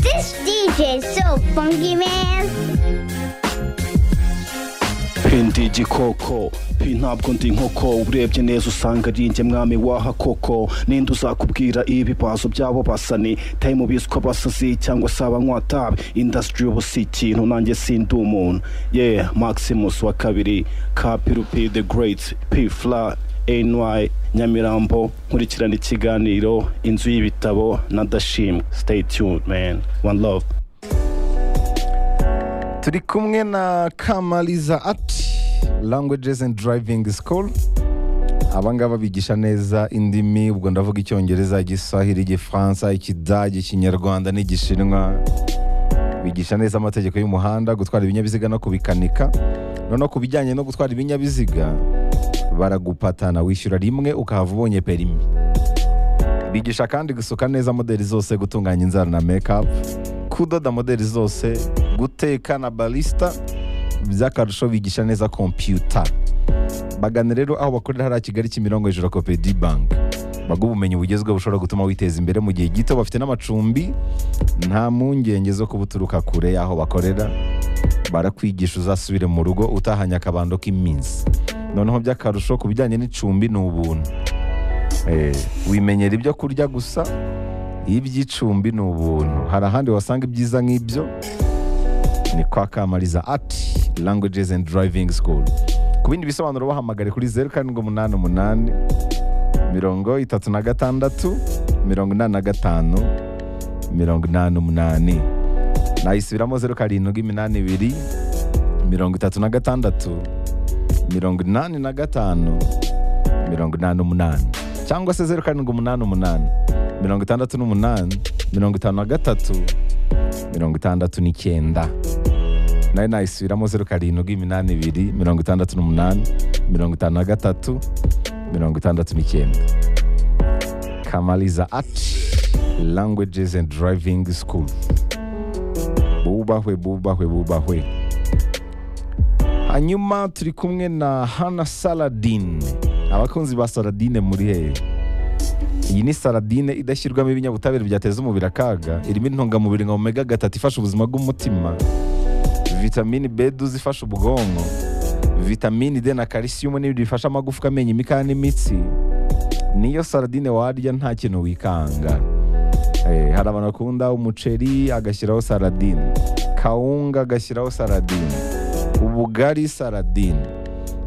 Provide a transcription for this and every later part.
This DJ is so funky, man. pindi igikoko pi ntabwo ndi inkoko urebye neza usanga ari njye mwami waha koko ninde uzakubwira ibibazo byabo basani tayi mu biswa basazi cyangwa se abanywatabi indasitiri ubu si ikintu nanjye sindi umuntu ye maximus wa kabiri kapirupi the great p fla ny nyamirambo nkurikirana ikiganiro inzu y'ibitabo na dashimwe stay tuned man one love turi kumwe na kamaliza ati languages and driving school aba ngaba bigisha neza indimi ubwo ndavuga icyongereza igiswahili igifaransa ikidage ikinyarwanda n'igishinwa bigisha neza amategeko y'umuhanda gutwara ibinyabiziga no kubikanika noneho ku bijyanye no gutwara ibinyabiziga baragupatana wishyura rimwe ukahava ubonye perimi bigisha kandi gusuka neza modeli zose gutunganya inzara na mekapu kudoda modeli zose guteka na barisita by'akarusho bigisha neza kompiyuta bagana rero aho bakorera hariya kigali kimirongo hejuru ya kopedi banki baguha ubumenyi bugezweho bushobora gutuma witeza imbere mu gihe gito bafite n'amacumbi nta mpungenge zo kuba uturuka kure y'aho bakorera barakwigisha uzasubire mu rugo utahanye akabando k'iminsi noneho by'akarusho ku bijyanye n'icumbi ni ubuntu Eh, wimenyera ibyo kurya gusa iby'icumbi ni ubuntu hari ahandi wasanga ibyiza nk'ibyo ni kwa kamariza ati languages and driving school ku bindi bisobanuro bahamagare kuri zeru karindwi umunani umunani mirongo itatu na gatandatu mirongo inani na gatanu mirongo inani umunani nayisubiramo zeru karindwi iminani ibiri mirongo itatu na gatandatu mirongo inani na gatanu mirongo inani umunani cyangwa se zeru karindwi umunani umunani mirongo itandatu n'umunani mirongo itanu na gatatu mirongo itandatu n'icyenda nayo nayisubiramo zeru karindwi iminani ibiri mirongo itandatu n'umunani mirongo itanu na gatatu mirongo itandatu n'icyenda kamaliza ati languages and driving school bubahwe bubahwe bubahwe hanyuma turi kumwe na hana saladin abakunzi ba saladine muri hehe iyi ni saladine idashyirwamo ibinyabutabire byateza umubiri akaga irimo intungamubiri nka omega gatatu ifasha ubuzima bw'umutima vitamini b zifasha ubwonko vitamini d na kalisiyumu n'ibindi bifasha amagufwa amenyo imikaya n'imitsi niyo saladine warya nta kintu wikanga Eh, hari abantu bakunda umuceri agashyiraho saladine kawunga agashyiraho saladine ubugari saladine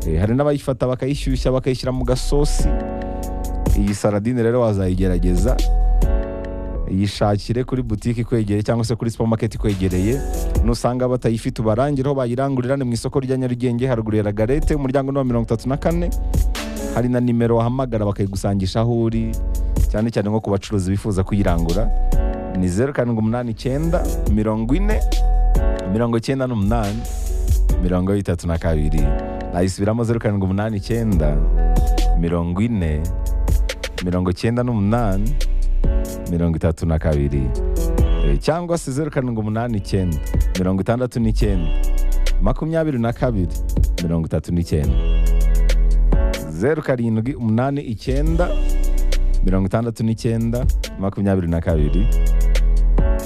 Eh, hari n'abayifata bakayishyushya bakayishyira mu gasosi iyi saladine rero wazayigerageza yishakire kuri butike ikwegereye cyangwa se kuri supermarket ikwegereye nusanga batayifite ubarangire aho bayirangurira ni mu isoko rya nyarugenge haruguru ya ragarete umuryango ni uwa mirongo itatu na kane hari na nimero wahamagara bakayigusangisha aho uri cyane cyane nko ku bacuruzi bifuza kuyirangura ni zeru karindwi umunani icyenda mirongo ine mirongo icyenda n'umunani mirongo itatu na kabiri nayisubiramo zeru karindwi umunani icyenda mirongo ine mirongo icyenda n'umunani mirongo itatu na kabiri Eh, cyangwa se zeru karindwi umunani icyenda mirongo itandatu n'icyenda makumyabiri na kabiri mirongo itatu n'icyenda zeru karindwi umunani icyenda mirongo itandatu n'icyenda makumyabiri na kabiri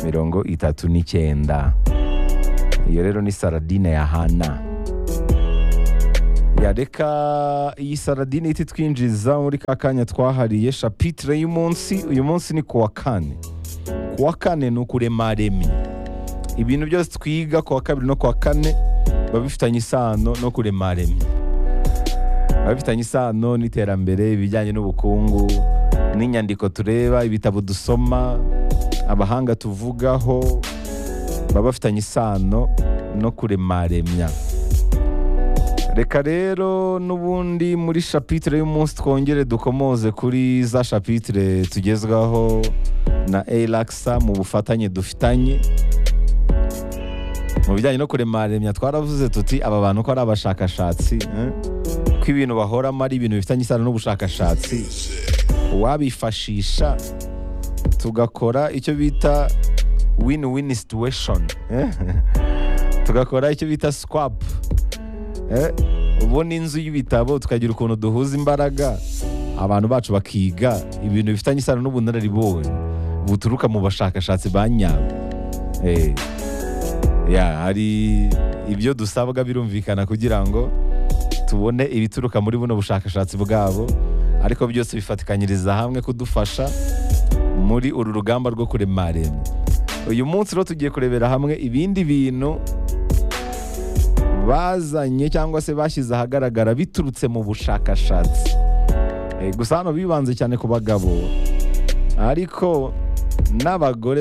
mirongo itatu n'icyenda iyo rero ni saradine ya hana yareka iyi saradine ihita itwinjiza muri ka kanya twahariye shapitire y'umunsi uyu munsi ni kuwa kane kuwa kane ni ukurema remi ibintu byose twiga kuwa kabiri no kuwa kane biba bifitanye isano no kurema remi biba bifitanye isano n'iterambere ibijyanye n'ubukungu n'inyandiko tureba ibitabo dusoma abahanga tuvugaho baba bafitanye isano no kuremaremya reka rero n'ubundi muri shapitire y'umunsi twongere dukomoze kuri za shapitire tugezwaho na erakisa mu bufatanye dufitanye mu bijyanye no kuremaremya twaravuze tuti aba bantu ko ari abashakashatsi eh? ko ibintu bahoramo ari ibintu bifitanye isano n'ubushakashatsi wabifashisha tugakora icyo bita win win situation eh? tugakora icyo bita swap eh? ubona inzu y'ibitabo tukagira ukuntu duhuza imbaraga abantu bacu bakiga ibintu bifitanye isano n'ubunararibonye buturuka mu bashakashatsi ba nyabo Eh, ya hari ibyo dusabwa birumvikana kugira ngo tubone ibituruka muri buno bushakashatsi bwabo ariko byose bifatikanyiriza hamwe kudufasha muri uru rugamba rwo kurema rema uyu munsi rero tugiye kurebera hamwe ibindi bintu bazanye cyangwa se bashyize ahagaragara biturutse mu bushakashatsi Eh, gusa hano bibanze cyane ku bagabo ariko n'abagore